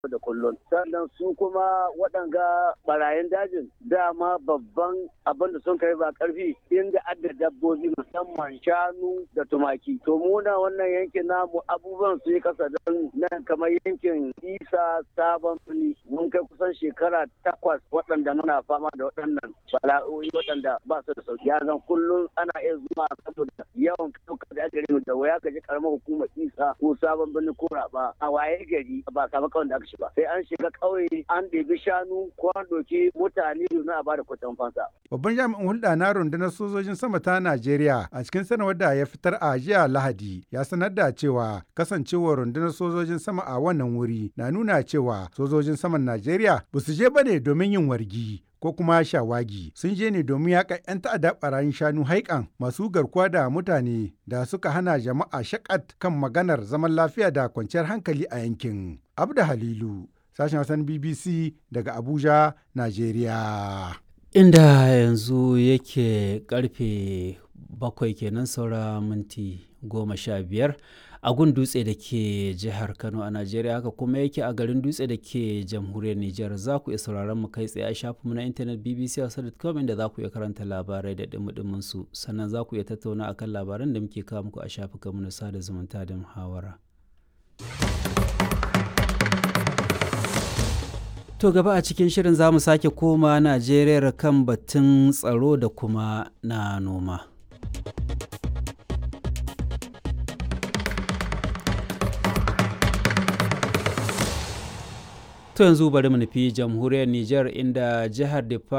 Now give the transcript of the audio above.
da kullum sannan su kuma waɗanga barayin dajin dama babban abin da sun kai ba karfi inda adda dabbobi musamman shanu da tumaki to muna wannan yankin namu abubuwan su yi kasa don nan kamar yankin isa sabon fili mun kai kusan shekara takwas waɗanda muna fama da waɗannan bala'o'i waɗanda ba su da sauki zan kullum ana iya zuwa saboda yawan ɗaukar da ake da waya ka ji karamar hukumar isa ko sabon birni ko raba a waye gari ba samu kawai da aka shi ba sai an shiga ƙauye an ɗebi shanu ko an ɗauki mutane domin a bada kuɗin fansa. Babban jami'in hulɗa na rundunar sojojin sama ta Najeriya a cikin sanarwar da ya fitar a jiya Lahadi ya sanar da cewa kasancewar rundunar sojojin sama a wannan wuri na nuna cewa sojojin saman Najeriya ba su je bane domin yin wargi ko kuma shawagi sun je ne domin yaƙa 'yan ta'adda ɓarayin shanu haikan masu garkuwa da mutane da suka hana jama'a shakat kan maganar zaman lafiya da kwanciyar hankali a yankin. Abda Halilu, sashen Hausan BBC daga Abuja, Najeriya. Inda yanzu yake karfe bakwai kenan saura minti goma sha biyar. a gun dutse da ke jihar kano a najeriya haka kuma yake a garin dutse da ke jamhuriyar nijar za ku iya sauraron mu kai tsaye a shafinmu na intanet bbc.com inda za ku iya karanta labarai da dumudumin su sannan za ku iya tattauna akan labaran da muke kawo muku a shafukanmu na sada zumunta da muhawara To gaba a cikin shirin za mu sake koma Najeriya kan batun tsaro da kuma na noma. To yanzu bari mu nufi jamhuriyar Nijar inda jihar Difa